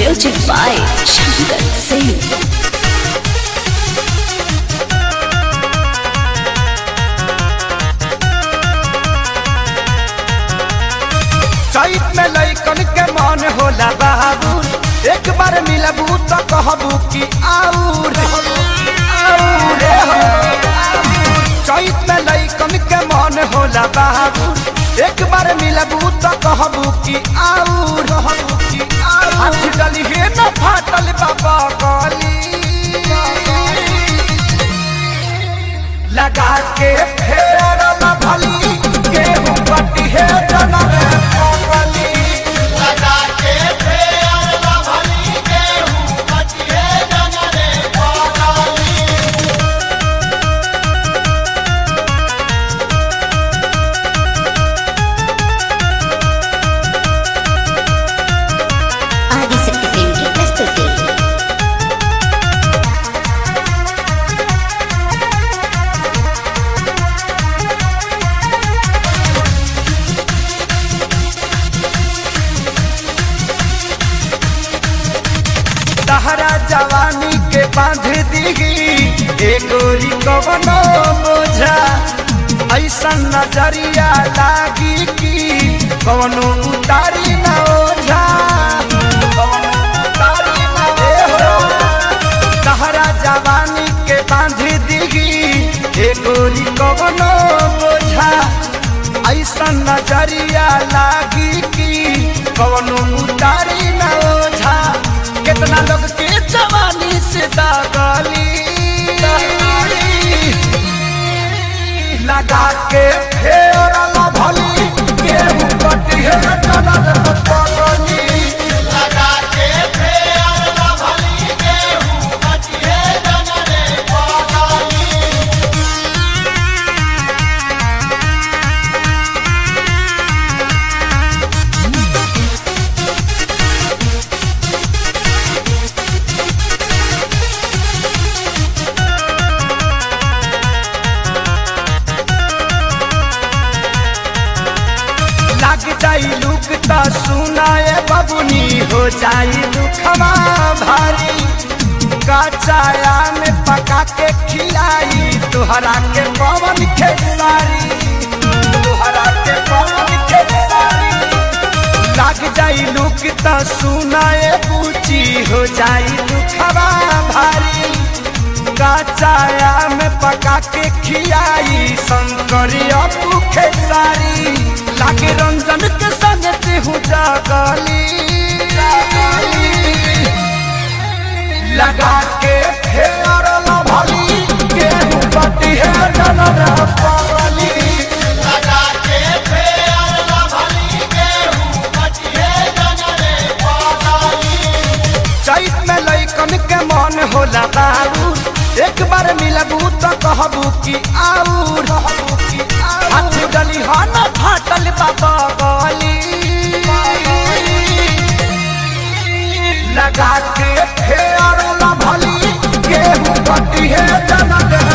Music by Shankar Singh. चैत में लैकन के मन होला बाबू एक बार मिलबू तो कहबू कि आऊर आऊर हो। चैत में लैकन के मन होला बाबू एक बार मिलबू तो कहबू कि आऊर कहबू कि आऊर हाथ डली हे न फाटल बाबा गली लगा के फेर न भली गेहूं कटी है जनम पगली लगा के फेर न भली गेहूं कटिए जनरे पगली ఆదిశక్తి ఫిల్మ్ కి ప్రస్తుతి तहरा जवानी के बांध दीगी एगोरी कवनो बोझा ऐसा नजरिया लागी कि कवनो उतारी न ओझा कवनो उतारी न ओझा। तहरा जवानी के बांध दीगी एगोरी कवनो बोझा ऐसा नजरिया लागी कि कवनो उतारी न ओझा कितना लोग के जवानी से दागली लगा के फेर न भली गेहूं कटी है जनर पगली लगा के फेर न भली गेहूं कटिए जनरे पगली लग जाई लुक त सुनाए बबुनी हो जाई दुखवा भारी कचाया में पका के खिलाई तुहरा के पवन खेसारी तुहरा के पवन खेसारी लग जाई लुक त सुनाए पूची हो जाई दुखवा भारी कचाया में पका के खियाई शंकरी अपू खेसारी लागे रंजन के संग तेहू जागली लगा के फेर न भली गेहूं पटी है जनर पगली लगा के फेर न भली गेहूं कटिए जनरे पगली चैत में लैकन के मन होला बाबू एक बार मिलबू तो कहबू कि आऊर कहबू कि आऊर हाथ डली हन फाटल बाबा गली लगा के फेर न भली गेहूं कटी है जनक